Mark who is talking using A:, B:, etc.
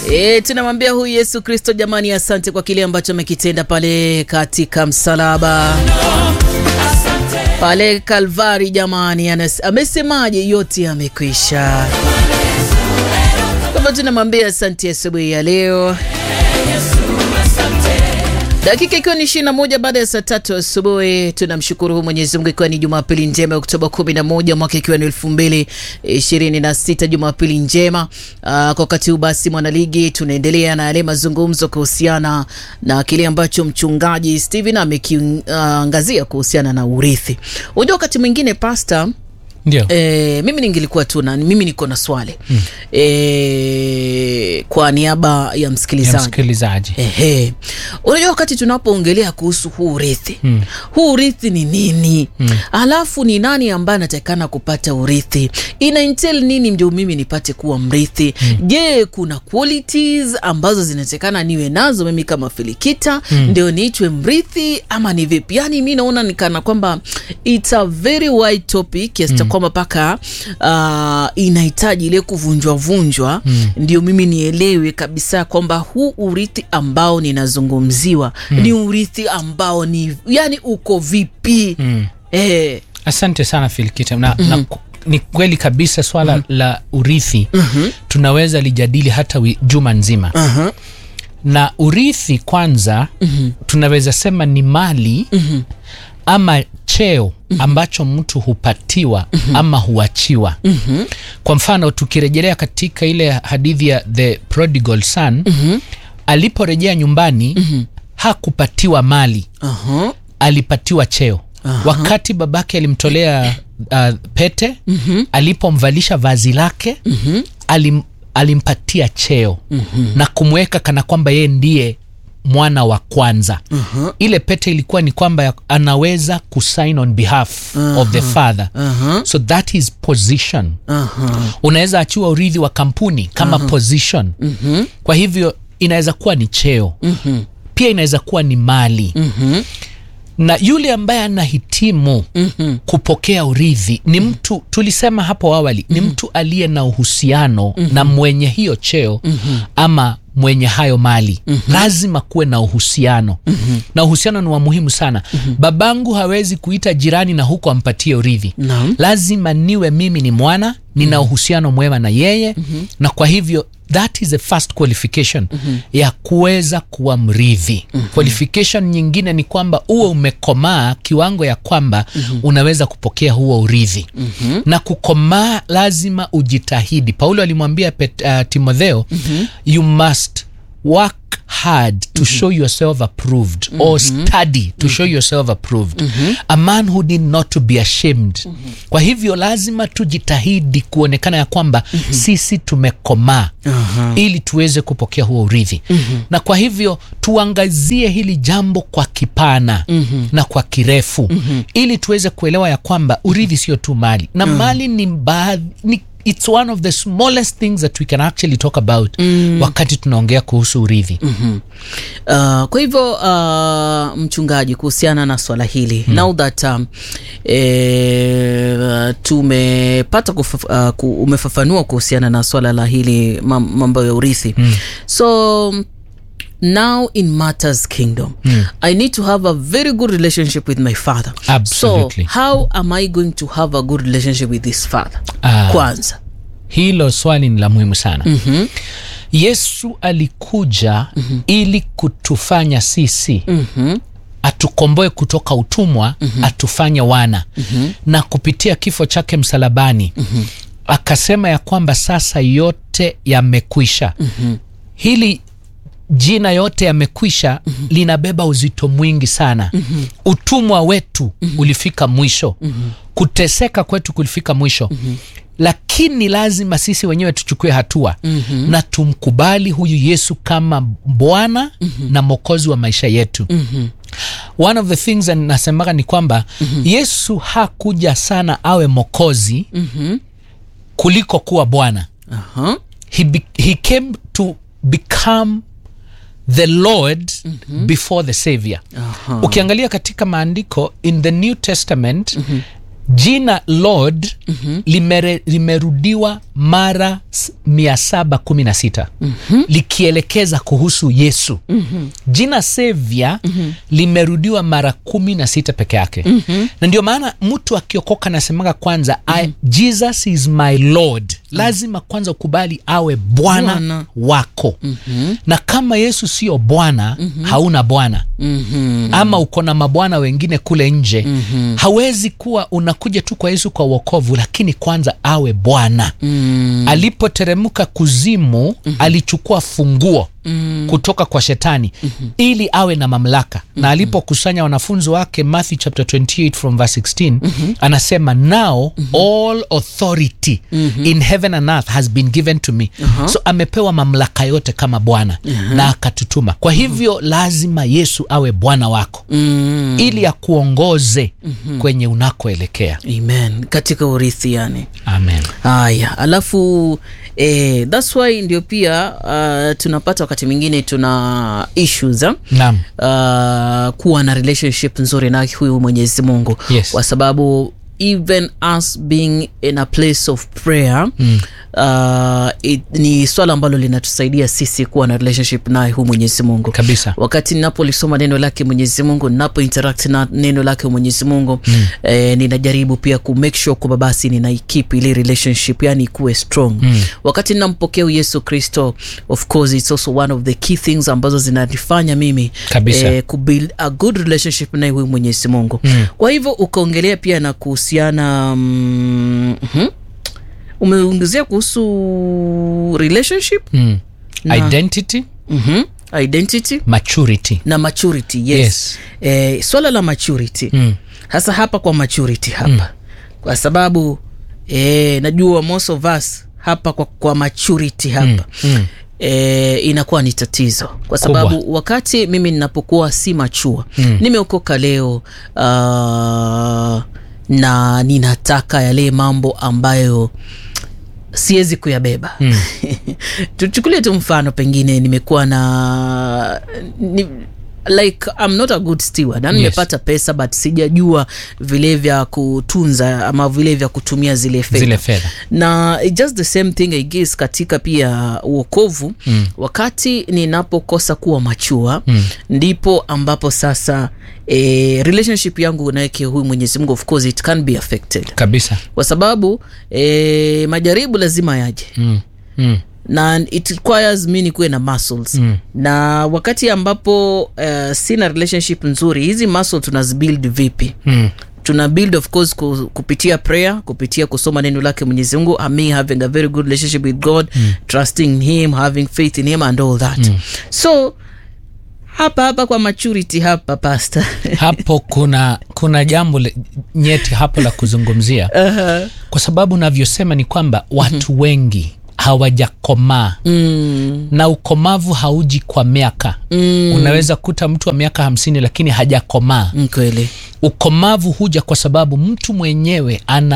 A: E, tunamwambia huyu Yesu Kristo, jamani, asante kwa kile ambacho amekitenda pale katika msalaba pale Kalvari. Jamani, anas- amesemaje? Yote yamekwisha. Kwa hivyo tunamwambia asante asubuhi ya leo dakika ikiwa ni ishirini na moja baada ya saa tatu asubuhi. Tunamshukuru hu Mwenyezi Mungu, ikiwa ni Jumapili njema ya Oktoba kumi na moja mwaka ikiwa ni elfu mbili ishirini na sita Jumapili njema. Aa, kwa wakati huu basi, mwanaligi, tunaendelea na yale mazungumzo kuhusiana na kile ambacho mchungaji Steven amekiangazia kuhusiana na urithi. Unajua wakati mwingine pasta
B: Ndio.
A: E, mimi ningelikuwa tu na mimi niko na swali mm. E, kwa niaba ya
B: Ya
A: msikilizaji
B: msikilizaji.
A: Ehe. Unajua wakati tunapoongelea kuhusu huu urithi mm. huu urithi ni nini mm. alafu ni nani ambaye anatakikana kupata urithi ina entail nini ndio mimi nipate kuwa mrithi mm. je kuna qualities ambazo zinatakikana niwe nazo mimi kama filikita mm. ndio niitwe mrithi ama ni vipi yani mi naona nikana kwamba it's a very wide topic kiasi cha kwamba mpaka uh, inahitaji ile kuvunjwa vunjwa mm. ndio mimi nielewe kabisa kwamba huu urithi ambao ninazungumziwa mm. ni urithi ambao ni yani uko vipi mm. eh,
B: Asante sana Filikita na, na ku- ni kweli kabisa swala la urithi tunaweza lijadili hata wi, juma nzima
A: uh-huh.
B: na urithi kwanza tunaweza sema ni mali ama cheo ambacho mtu hupatiwa ama huachiwa kwa mfano tukirejelea katika ile hadithi ya the prodigal son aliporejea nyumbani hakupatiwa mali
A: Uh-huh.
B: alipatiwa cheo wakati babake alimtolea uh, pete alipomvalisha vazi lake alim, alimpatia cheo na kumweka kana kwamba yeye ndiye mwana wa kwanza ile pete ilikuwa ni kwamba ya- anaweza kusign on behalf of the father so that is position
A: Uh-huh.
B: unaweza achiwa urithi wa kampuni kama position kwa hivyo inaweza kuwa ni cheo pia inaweza kuwa ni mali na yule ambaye anahitimu kupokea urithi ni mtu tulisema hapo awali ni mtu aliye na uhusiano na mwenye hiyo cheo ama mwenye hayo mali lazima kuwe na uhusiano na uhusiano ni wa muhimu sana babangu hawezi kuita jirani na huko ampatie urithi
A: Naam.
B: lazima niwe mimi ni mwana nina uhusiano mwema na yeye na kwa hivyo that is the first qualification ya kuweza kuwa mrithi qualification nyingine ni kwamba uwe umekomaa kiwango ya kwamba unaweza kupokea huo urithi na kukomaa lazima ujitahidi paulo alimwambia Pet- uh, timotheo you must work hard to show yourself approved or study to show yourself approved a man who did not to be ashamed kwa hivyo lazima tujitahidi kuonekana ya kwamba sisi tumekomaa ili tuweze kupokea huo urithi na kwa hivyo tuangazie hili jambo kwa kipana na kwa kirefu ili tuweze kuelewa ya kwamba urithi sio tu mali na mali ni baadhi ni it's one of the smallest things that we can actually talk about wakati tunaongea kuhusu urithi
A: Uh, kwa hivyo uh, mchungaji, kuhusiana na swala hili now that um, e, tumepata kufaf, uh, ku, umefafanua kuhusiana na swala la hili mam- mambo ya urithi so now in matters kingdom i need to have a very good relationship with my father
B: Absolutely.
A: so how am i going to have a good relationship with this father
B: Ah.
A: kwanza
B: hilo swali ni la muhimu sana mm-hmm. yesu alikuja mm-hmm. ili kutufanya sisi mm-hmm atukomboe kutoka utumwa mm-hmm. atufanye wana mm-hmm. na kupitia kifo chake msalabani mm-hmm. akasema ya kwamba sasa yote yamekwisha mm-hmm. hili jina yote yamekwisha mm-hmm. linabeba uzito mwingi sana mm-hmm. utumwa wetu mm-hmm. ulifika mwisho mm-hmm. kuteseka kwetu kulifika mwisho mm-hmm lakini lazima sisi wenyewe tuchukue hatua mm-hmm. na tumkubali huyu yesu kama bwana mm-hmm. na mwokozi wa maisha yetu mm-hmm. one of the things that nasemaga ni kwamba mm-hmm. yesu hakuja sana awe mokozi mm-hmm. kuliko kuwa bwana
A: uh-huh.
B: he, be, he came to become the lord mm-hmm. before the savior
A: Aha.
B: ukiangalia katika maandiko in the new testament mm-hmm. jina lord mm-hmm. limere, limerudiwa mara s- 716 mm-hmm. likielekeza kuhusu yesu mm-hmm. jina sevya mm-hmm. limerudiwa mara kumi na sita peke yake mm-hmm. na ndio maana mtu akiokoka anasemaga kwanza mm-hmm. jesus is my lord lazima kwanza ukubali awe bwana
A: Bwana.
B: wako mm-hmm. na kama yesu sio bwana mm-hmm. hauna bwana
A: Mhm.
B: ama uko na mabwana wengine kule nje mm-hmm. hawezi kuwa unakuja tu kwa yesu kwa uokovu lakini kwanza awe bwana mm. alipoteremka kuzimu mm-hmm. alichukua funguo mm. kutoka kwa shetani mm-hmm. ili awe na mamlaka mm-hmm. na alipokusanya wanafunzi wake matthew chapter 28 from verse 16 mm-hmm. anasema now mm-hmm. all authority mm-hmm. in heaven and earth has been given to me uh-huh. so amepewa mamlaka yote kama bwana uh-huh. na akatutuma kwa hivyo uh-huh. lazima yesu awe bwana wako
A: Mm.
B: ili akuongoze mm-hmm. kwenye unakoelekea
A: amen katika urithi yani
B: amen
A: haya alafu eh, thats why ndio pia uh, tunapata wakati mwingine tuna issues eh?
B: naam
A: uh, kuwa na relationship nzuri na huyu mwenyezi mungu
B: Yes.
A: kwa sababu even us being in a place of prayer mm. uh, it, ni swala ambalo linatusaidia sisi kuwa na relationship naye huu mwenyezi mungu
B: kabisa
A: wakati ninapolisoma neno lake mwenyezi mungu ninapo interact na neno lake mwenyezi mungu mm. eh, ninajaribu pia ku make sure kwamba basi ninaikip ile relationship yani ikuwe strong mm. wakati ninampokea yesu kristo of course it's also one of the key things ambazo zinanifanya mimi
B: Kabisa.
A: eh, kubuild a good relationship naye huyu mwenyezi mungu mm. kwa hivyo ukaongelea pia na kuhusiana mm, mm, umeongezea kuhusu relationship
B: mm.
A: Na-
B: identity
A: mm-hmm. identity
B: maturity
A: na maturity yes,
B: Yes.
A: Eh, swala la maturity
B: mm.
A: hasa hapa kwa maturity hapa mm. kwa sababu eh, najua most of us hapa kwa, kwa maturity hapa
B: Mm. Mm.
A: E, inakuwa ni tatizo kwa sababu wakati mimi ninapokuwa si machua mm. nimeokoka leo uh, na ninataka yale mambo ambayo siwezi kuyabeba mm. tuchukulie tu mfano pengine nimekuwa na ni, like I'm not a good steward yani
B: Yes.
A: nimepata pesa but sijajua vile vya kutunza ama vile vya kutumia zile fedha
B: zile fedha
A: na it's just the same thing I guess katika pia uokovu mm. wakati ninapokosa kuwa machua mm. ndipo ambapo sasa eh, relationship yangu naeke huyu mwenyezi mungu of course it can be affected
B: kabisa
A: kwa sababu eh, majaribu lazima yaje
B: mm. Mm.
A: na it requires mi nikuwe na muscles mm. na wakati ambapo uh, sina relationship nzuri hizi muscle tunazibuild vipi
B: Mm.
A: tuna build of course ku, kupitia prayer kupitia kusoma neno lake mwenyezi mungu me having a very good relationship with god mm. trusting in him having faith in him and all that mm. so hapa hapa kwa maturity hapa pasta
B: hapo kuna kuna jambo le- nyeti hapo la kuzungumzia
A: uh-huh.
B: kwa sababu navyosema ni kwamba watu mm-hmm. wengi hawajakomaa
A: mm.
B: na ukomavu hauji kwa miaka
A: Mm.
B: unaweza kuta mtu wa miaka hamsini lakini hajakomaa
A: kweli
B: ukomavu huja kwa sababu mtu mwenyewe ana